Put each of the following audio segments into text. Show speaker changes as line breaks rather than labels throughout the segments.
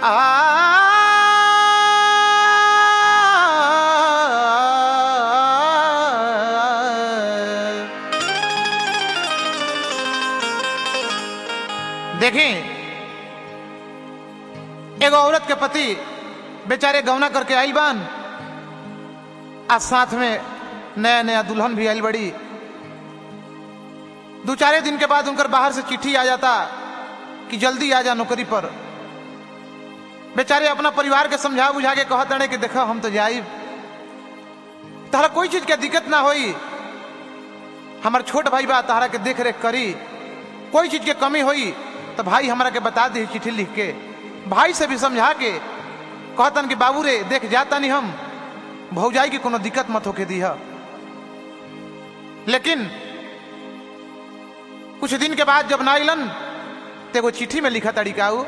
देखें एगो औरत के पति बेचारे गौना करके आइल बान आ साथ में नया नया दुल्हन भी आइल बड़ी दो चारे दिन के बाद उनकर बाहर से चिट्ठी आ जाता कि जल्दी आ जा नौकरी पर बेचारे अपना परिवार के समझा बुझा के कहत रहे कि देखो हम तो जाइब तहरा कोई चीज के दिक्कत ना होई हमार छोट भाई बा तहरा के देख रेख करी कोई चीज के कमी होई तो भाई हमरा के बता दी चिट्ठी लिख के भाई से भी समझा के कहतन कि बाबू रे देख जाता नहीं हम भौजाई की कोनो दिक्कत मत होके दी लेकिन कुछ दिन के बाद जब ना अलन तो एगो चिट्ठी में लिखा तरीकाऊ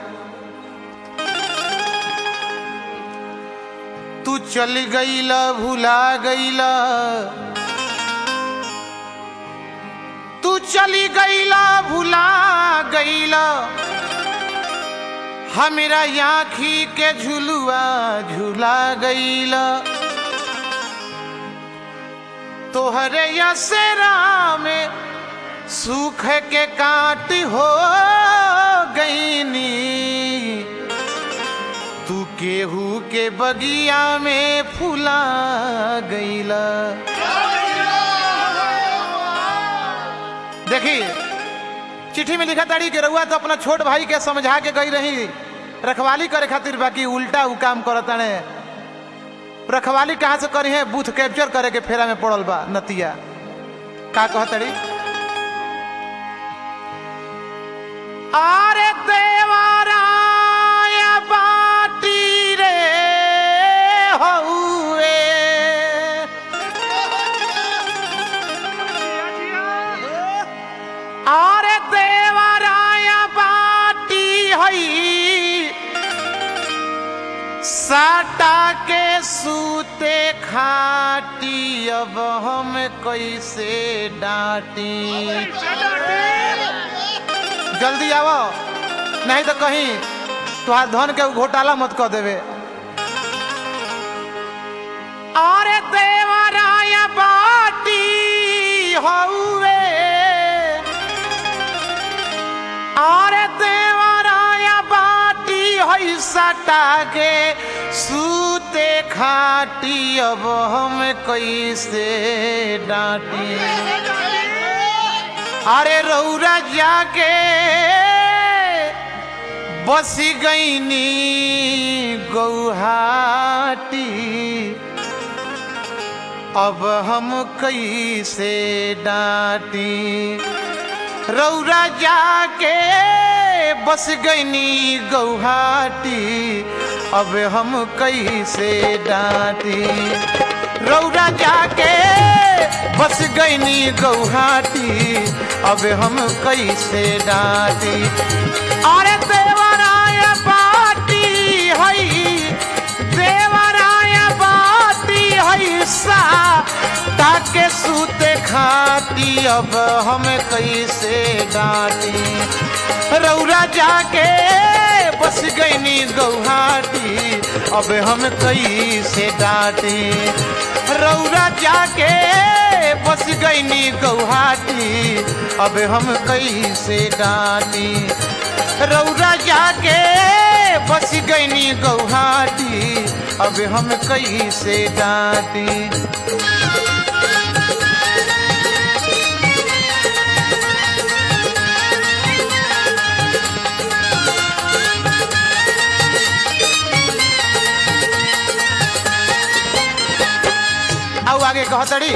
तू चल गईला भुला गईला तू चली गईला भुला गईला हमेरा आखी के झुलुआ झुला गईला तोहरे यसरा में सूख के काट हो गईनी तू केहू के बगिया में फुला गईला देखी चिट्ठी में लिखा ताड़ी के रउआ तो अपना छोट भाई के समझा के गई रही रखवाली करे खातिर बाकी उल्टा उ काम करताने रखवाली कहाँ से करी है बूथ कैप्चर करे के फेरा में पड़ल बा नतिया का कहतड़ी अरे देवाराय बाटी रे हउए अरे देवाराय बाटी हई साटा के सूते खाटी अब हम कैसे डांटी जल्दी आवो नहीं तो कहीं तुहार धन के घोटाला मत कर देवे अरे देवराय बाटी हउए अरे देवराय बाटी हई सटा के सूते खाटी अब हम कैसे डांटी अरे रौरा जाके बसी गईनी गौहाटी अब हम कैसे डांटी रौरा जाके बस गईनी गौहाटी अब हम कैसे डांटी रौरा जाके बस गईनी गौहाटी अब हम कैसे डांटी अरे देवराय बाटी हई देवराय बाटी हई सा ताके सूते खाती अब हम कैसे डांटी रौरा जाके बस गईनी गौहाटी अब हम कैसे डांटी रौरा जाके बस गईनी गौहाटी अब हम कैसे डांटी रौरा जाके बस गईनी गौहाटी अब हम कैसे डांटी आउ आगे कहतड़ी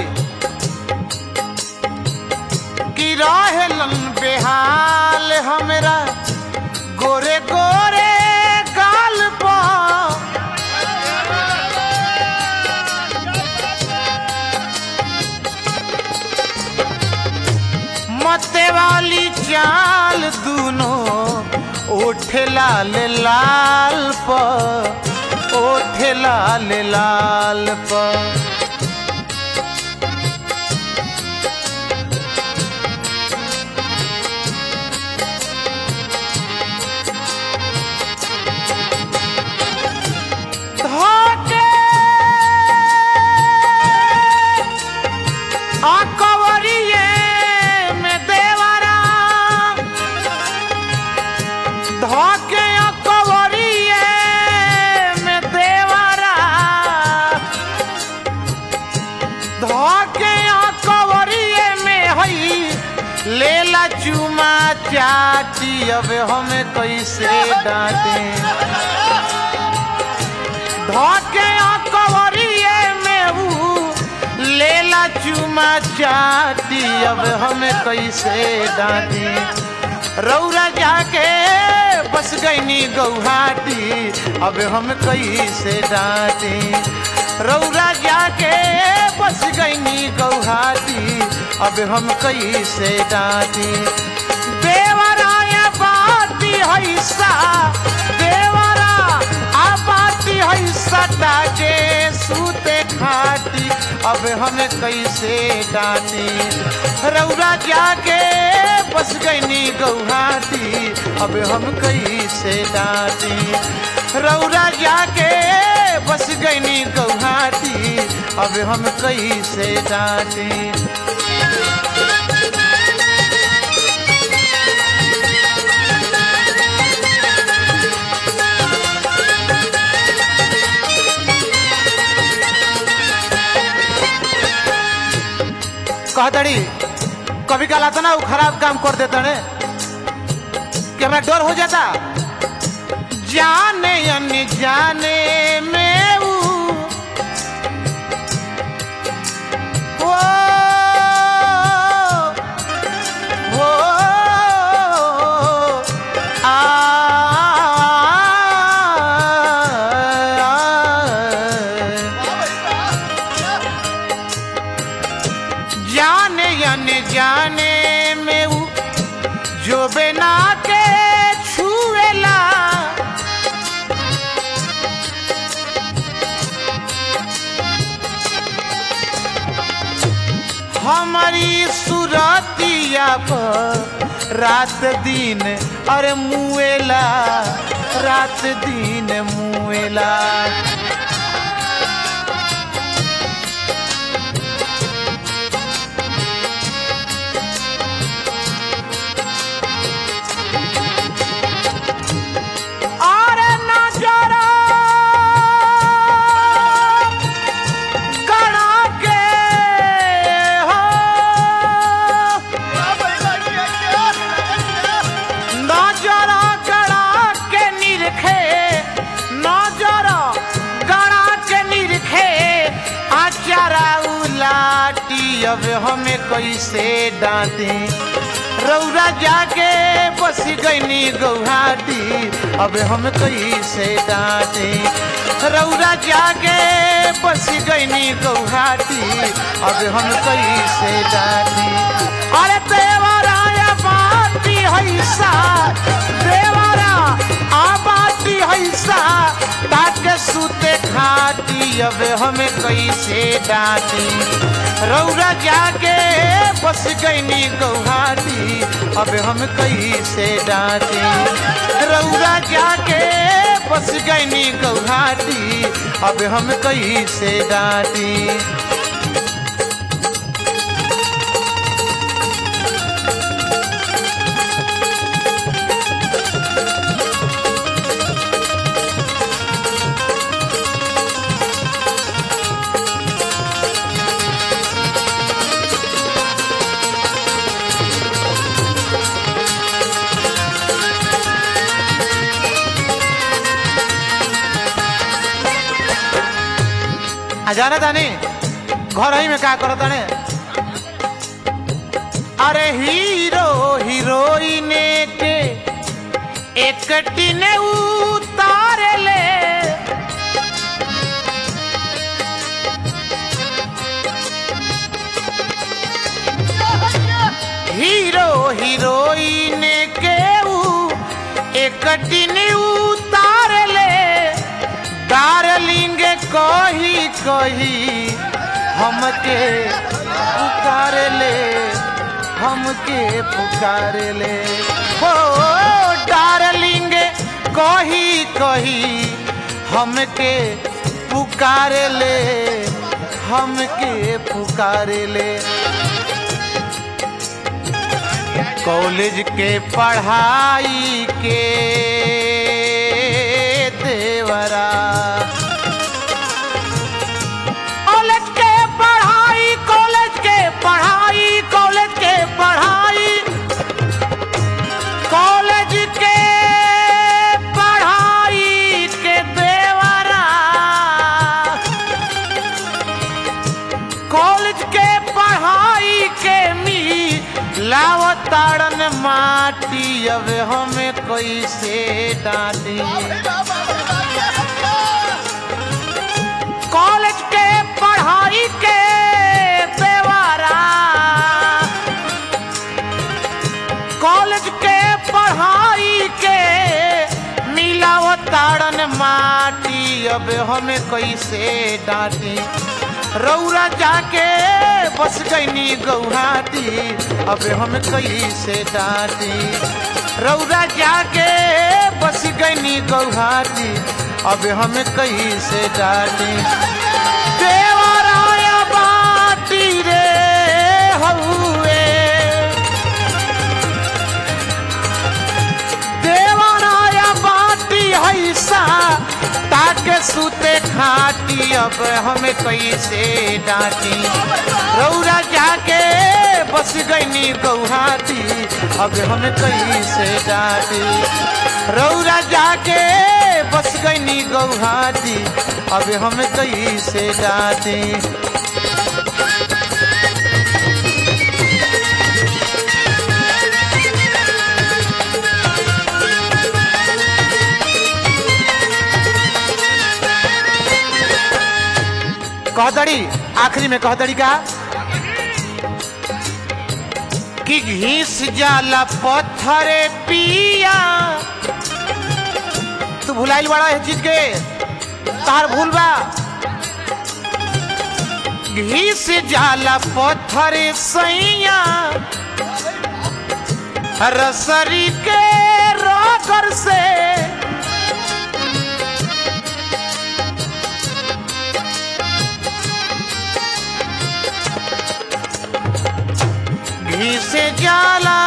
कि रहेलन बेहाल हमरा गोरे गोरे गाल पर मते वाली चाल दूनो ओठे लाल लाल पर ओठे लाल लाल पर चाटी अब हमें कैसे डांटे धोके कवरिए में ऊ लेला चुमा चाटी अब हमें कैसे डांटे रौरा जाके बस गईनी गौहाटी अब हम कैसे डांटे रौरा जाके बस गईनी गौहाटी अब हम कैसे डांटे देवराया बाती हैसा देवरा आ बाती हैसा ताके सूते खाटी अब हमें कैसे डांटे रौरा जाके बस गईनी गौहाटी अब हम कैसे डांटे रौरा जाके बस गईनी गौहाटी अब हम कैसे डांटे कहतड़ी कभी कल आता ना वो खराब काम कर देता ने कि हमें डर हो जाता जाने अन्य जाने में वो वो वो आ, जाने अने जाने में वो जो बिना के छुएला हमारी सुरतिया पर रात दिन अरे मुएला रात दिन मुएला अरे नजरा गड़ा के हो नजरा गड़ा के निरखे नजरा गड़ा के निरखे आचारा उलाटी अब हमें कैसे डांटे रौरा जाके बस गईनी गौहाटी अब हम कैसे डांटे रौरा जाके बस गईनी गौहाटी अब हम कैसे डांटे अरे देवरा या बाती हैसा देवरा आबाती हैसा ताके सुते खाटी अब हमें कैसे डांटी रौरा जाके बस गईनी गौहाटी अब हम कैसे डांटे रौरा जाके बस गईनी गौहाटी अब हम कैसे डांटी आ जाना तानी घर ही में का करत ताने अरे हीरो हीरोइन के एक टिने उतार ले हीरो हीरोइन के ऊ एक टिने उतार ले डार्लिंग कही कही हमके पुकार ले हमके पुकार ले हो डार्लिंग कही कही हमके पुकार ले हमके पुकार ले कॉलेज के पढ़ाई के देवरा कॉलेज के पढ़ाई कॉलेज के पढ़ाई कॉलेज के पढ़ाई हमें कैसे डांटी कॉलेज के पढ़ाई के बेवारा कॉलेज के पढ़ाई के मिलाव ताड़न माटी अब हमें कैसे डांटी रौरा जाके बस गईनी गौहाटी अब हम कैसे डांटी रौरा जाके बस गईनी गौहाटी अब हम कैसे डांटी देवराया बाटी रे हउए देवराया बाटी हैसा ताके सुते खाटी अब हमें कैसे डांटी रौरा जाके बस गईनी गौहाटी अब हमें कैसे डांटी रौरा जाके बस गईनी गौहाटी अब हमें कैसे डांटी कहदड़ी आखिरी में कहदड़ी का कि घीस जाला पत्थरे पिया तू भुलाइल बड़ा है चीज के तार भूल बा घीस जाला पत्थरे सैया रसरी के रोकर से घी से जाला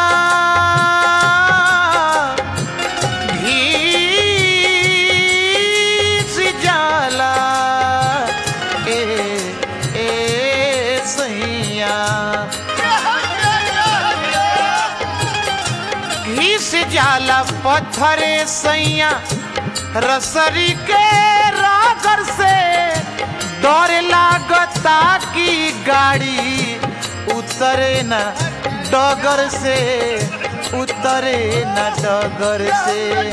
घी से जाला ए ए सैया घी से जाला पत्थरे सैया रसरी के रागर से डर लागता की गाड़ी उतरे न डगर से उतरे न डगर से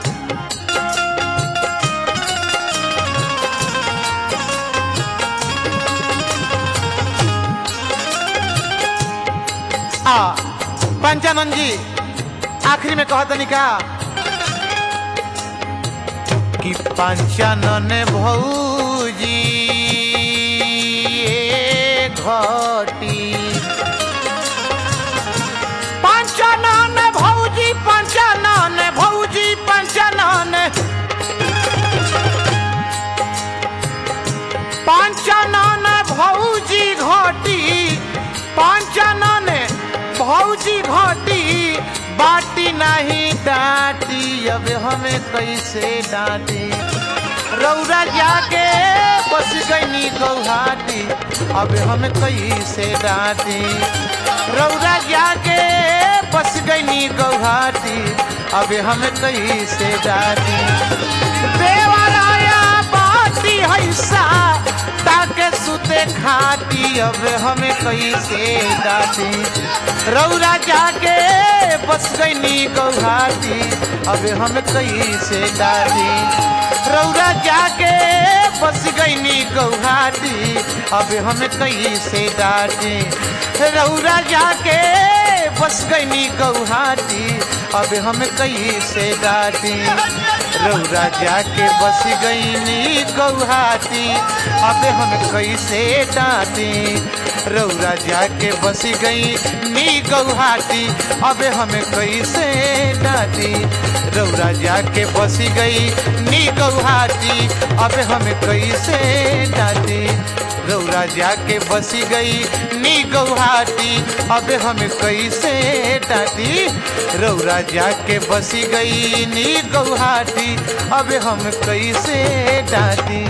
आ पंचानंद जी आखिरी में कहा तनिका कि पंचानन भौजी ए घटी पंचानन भौजी पंचानन भौजी पंचानन पंचानन भौजी घटी पंचानन भौजी घटी बाटी नहीं डांटी अब हमें कैसे डांटी रौरा जाके बस गईनी गौहाटी अब हम कैसे डांटी रौरा जाके बस गईनी गौहाटी अब हम कैसे डांटी देवराया बाटी हैसा ताके सुते खाटी अब हमें कैसे डांटी रौरा जाके बस गईनी गौहाटी अब हम कैसे डांटी रौरा जाके बस गईनी गौहाटी अब हम कैसे डांटी रौरा जाके बस गईनी गौहाटी अब हम कैसे डांटी रौरा जाके बस गईनी गौहाटी अब हम कैसे डांटी रौरा जाके बस गई नी गौहाटी अब हम कैसे डांटी रौरा जाके बस गई नी गौहाटी अब हम कैसे डांटी रौरा जाके बस गई नी गौहाटी अब हम कैसे डांटी रौरा जाके बस गई नी गौहाटी अब हम कैसे डांटी